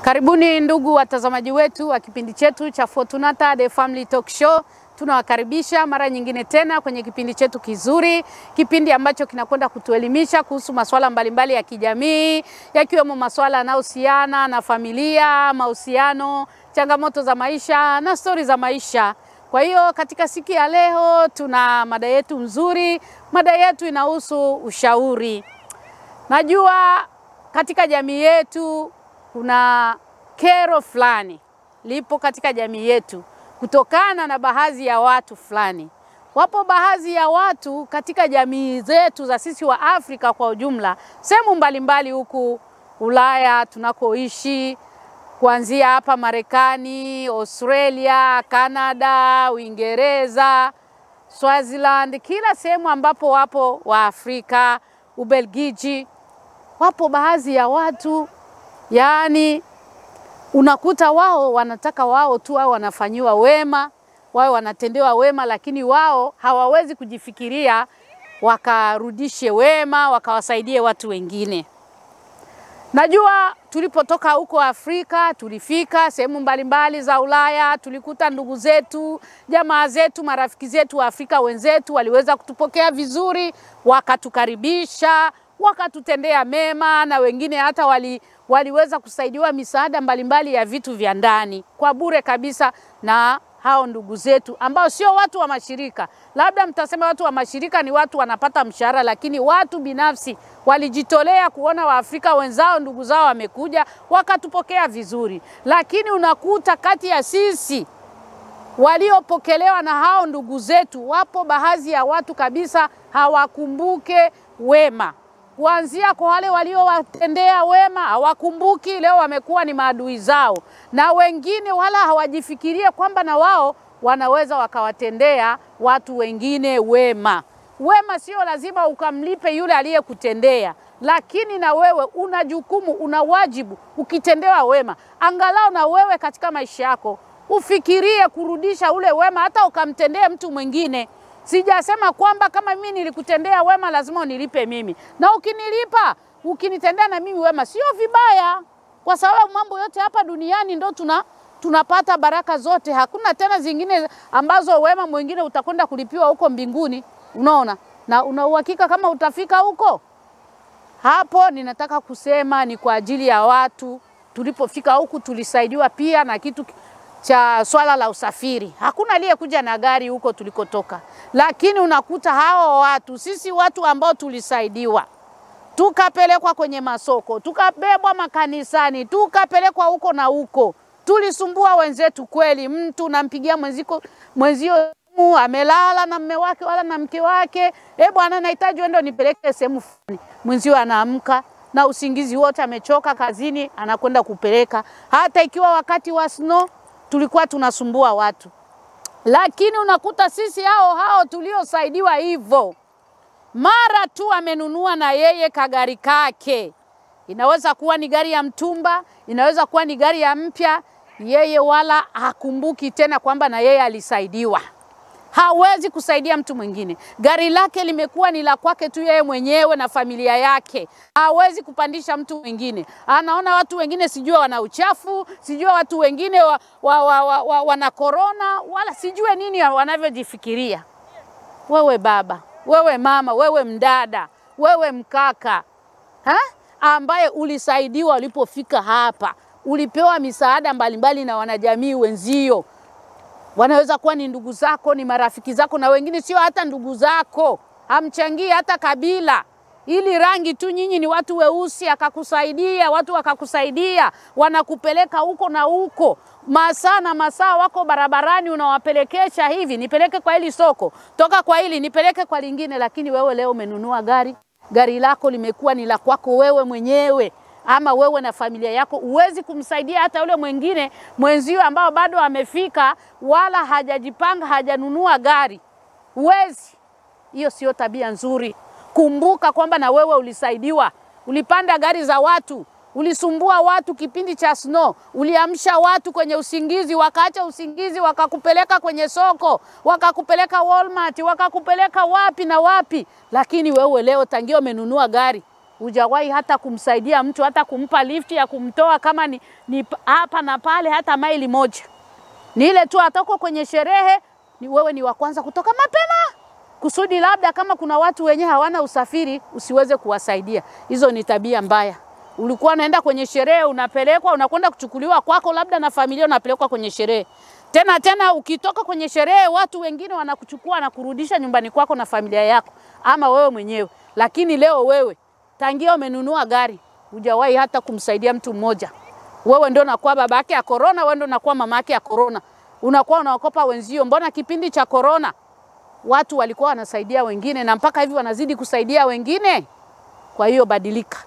Karibuni ndugu watazamaji wetu wa kipindi chetu cha Fortunata The Family Talk Show. Tunawakaribisha mara nyingine tena kwenye kipindi chetu kizuri, kipindi ambacho kinakwenda kutuelimisha kuhusu masuala mbalimbali ya kijamii, yakiwemo masuala yanayohusiana na familia, mahusiano, changamoto za maisha na stori za maisha. Kwa hiyo katika siku ya leo tuna mada yetu nzuri. Mada yetu inahusu ushauri. Najua katika jamii yetu kuna kero fulani lipo katika jamii yetu kutokana na baadhi ya watu fulani. Wapo baadhi ya watu katika jamii zetu za sisi wa Afrika kwa ujumla, sehemu mbalimbali huku Ulaya tunakoishi, kuanzia hapa Marekani, Australia, Canada, Uingereza, Swaziland, kila sehemu ambapo wapo wa Afrika, Ubelgiji, wapo baadhi ya watu yaani unakuta wao wanataka wao tu wao wanafanyiwa wema, wao wanatendewa wema, lakini wao hawawezi kujifikiria wakarudishe wema, wakawasaidie watu wengine. Najua tulipotoka huko Afrika, tulifika sehemu mbalimbali za Ulaya, tulikuta ndugu zetu, jamaa zetu, marafiki zetu wa Afrika wenzetu waliweza kutupokea vizuri, wakatukaribisha, wakatutendea mema, na wengine hata wali waliweza kusaidiwa misaada mbalimbali ya vitu vya ndani kwa bure kabisa na hao ndugu zetu ambao sio watu wa mashirika. Labda mtasema watu wa mashirika ni watu wanapata mshahara, lakini watu binafsi walijitolea kuona Waafrika wenzao, ndugu zao wamekuja, wakatupokea vizuri. Lakini unakuta kati ya sisi waliopokelewa na hao ndugu zetu, wapo baadhi ya watu kabisa hawakumbuke wema kuanzia kwa wale waliowatendea wema hawakumbuki, leo wamekuwa ni maadui zao, na wengine wala hawajifikirie kwamba na wao wanaweza wakawatendea watu wengine wema. Wema sio lazima ukamlipe yule aliyekutendea, lakini na wewe una jukumu, una wajibu. Ukitendewa wema, angalau na wewe katika maisha yako ufikirie kurudisha ule wema, hata ukamtendea mtu mwingine. Sijasema kwamba kama mimi nilikutendea wema lazima unilipe mimi, na ukinilipa ukinitendea na mimi wema sio vibaya, kwa sababu mambo yote hapa duniani ndo tuna tunapata baraka zote. Hakuna tena zingine ambazo wema mwingine utakwenda kulipiwa huko mbinguni, unaona, na una uhakika kama utafika huko. Hapo ninataka kusema ni kwa ajili ya watu. Tulipofika huku tulisaidiwa pia na kitu cha swala la usafiri. Hakuna aliyekuja na gari huko tulikotoka, lakini unakuta hao watu, sisi watu ambao tulisaidiwa, tukapelekwa kwenye masoko, tukabebwa makanisani, tukapelekwa huko na huko, tulisumbua wenzetu kweli. Mtu nampigia mwenziko mwenzio amelala na mme wake wala na mke wake, eh bwana, nahitaji uende nipeleke sehemu fulani. Mwenzio anaamka na usingizi wote, amechoka kazini, anakwenda kupeleka. Hata ikiwa wakati wa snow tulikuwa tunasumbua watu, lakini unakuta sisi hao hao tuliosaidiwa hivyo, mara tu amenunua na yeye kagari kake, inaweza kuwa ni gari ya mtumba, inaweza kuwa ni gari ya mpya, yeye wala hakumbuki tena kwamba na yeye alisaidiwa. Hawezi kusaidia mtu mwingine. Gari lake limekuwa ni la kwake tu yeye mwenyewe na familia yake. Hawezi kupandisha mtu mwingine. Anaona watu wengine sijua wana uchafu, sijua watu wengine wa, wa, wa, wa, wa, wana korona, wala sijue nini wanavyojifikiria. Wewe baba, wewe mama, wewe mdada, wewe mkaka ha? ambaye ulisaidiwa ulipofika hapa, ulipewa misaada mbalimbali na wanajamii wenzio wanaweza kuwa ni ndugu zako, ni marafiki zako, na wengine sio hata ndugu zako, hamchangii hata kabila, ili rangi tu, nyinyi ni watu weusi, akakusaidia, watu wakakusaidia, wanakupeleka huko na huko, masaa na masaa, wako barabarani, unawapelekesha hivi, nipeleke kwa hili soko, toka kwa hili nipeleke kwa lingine, lakini wewe leo umenunua gari, gari lako limekuwa ni la kwako wewe mwenyewe ama wewe na familia yako, huwezi kumsaidia hata yule mwingine mwenzio ambao bado amefika, wala hajajipanga, hajanunua gari, huwezi. Hiyo sio tabia nzuri. Kumbuka kwamba na wewe ulisaidiwa, ulipanda gari za watu, ulisumbua watu kipindi cha snow, uliamsha watu kwenye usingizi, wakaacha usingizi, wakakupeleka kwenye soko, wakakupeleka Walmart, wakakupeleka wapi na wapi, lakini wewe leo tangia umenunua gari hujawahi hata kumsaidia mtu, hata kumpa lifti ya kumtoa kama ni, ni hapa na pale, hata maili moja. Ni ile tu atoko kwenye sherehe, ni wewe ni wa kwanza kutoka mapema kusudi labda kama kuna watu wenye hawana usafiri usiweze kuwasaidia. Hizo ni tabia mbaya. Ulikuwa unaenda kwenye sherehe, unapelekwa, unakwenda kuchukuliwa kwako, labda na familia, unapelekwa kwenye sherehe tena tena. Ukitoka kwenye sherehe, watu wengine wanakuchukua na kurudisha nyumbani kwako na familia yako, ama wewe mwenyewe. Lakini leo wewe tangia umenunua gari hujawahi hata kumsaidia mtu mmoja. Wewe ndio unakuwa baba yake ya korona, wewe ndio unakuwa mama yake ya korona, unakuwa unaokopa wenzio. Mbona kipindi cha korona watu walikuwa wanasaidia wengine na mpaka hivi wanazidi kusaidia wengine? Kwa hiyo badilika,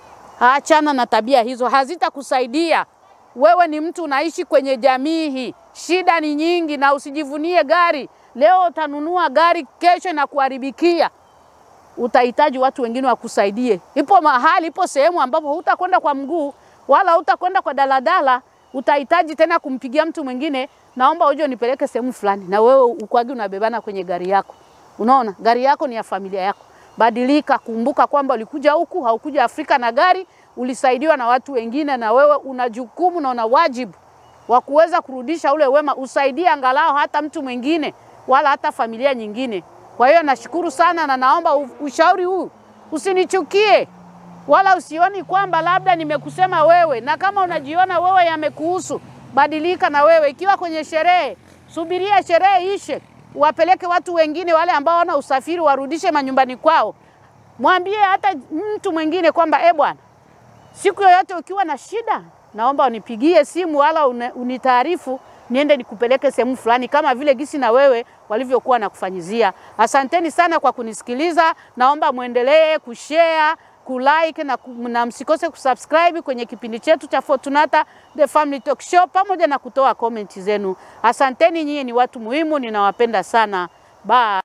achana na tabia hizo, hazitakusaidia. Wewe ni mtu unaishi kwenye jamii hii, shida ni nyingi, na usijivunie gari. Leo utanunua gari, kesho inakuharibikia, utahitaji watu wengine wakusaidie. Ipo mahali, ipo sehemu ambapo hutakwenda kwa mguu wala hutakwenda kwa daladala, utahitaji tena kumpigia mtu mwingine, naomba uje nipeleke sehemu fulani, na wewe ukwagi unabebana kwenye gari yako. Unaona, gari yako ni ya familia yako. Badilika, kumbuka kwamba ulikuja huku, haukuja Afrika na gari, ulisaidiwa na watu wengine, na wewe una jukumu na una wajibu wa kuweza kurudisha ule wema, usaidie angalau hata mtu mwingine wala hata familia nyingine. Kwa hiyo nashukuru sana na naomba ushauri huu usinichukie wala usioni kwamba labda nimekusema wewe, na kama unajiona wewe yamekuhusu, badilika na wewe. Ikiwa kwenye sherehe, subiria sherehe ishe, wapeleke watu wengine wale ambao wana usafiri, warudishe manyumbani kwao. Mwambie hata mtu mwingine kwamba e, bwana, siku yoyote ukiwa na shida, naomba unipigie simu wala unitaarifu niende nikupeleke sehemu fulani, kama vile gisi na wewe walivyokuwa nakufanyizia. Asanteni sana kwa kunisikiliza. Naomba muendelee kushare kulike na, na msikose kusubscribe kwenye kipindi chetu cha Fortunata The Family Talk Show pamoja na kutoa komenti zenu. Asanteni, nyinyi ni watu muhimu, ninawapenda sana. Bye.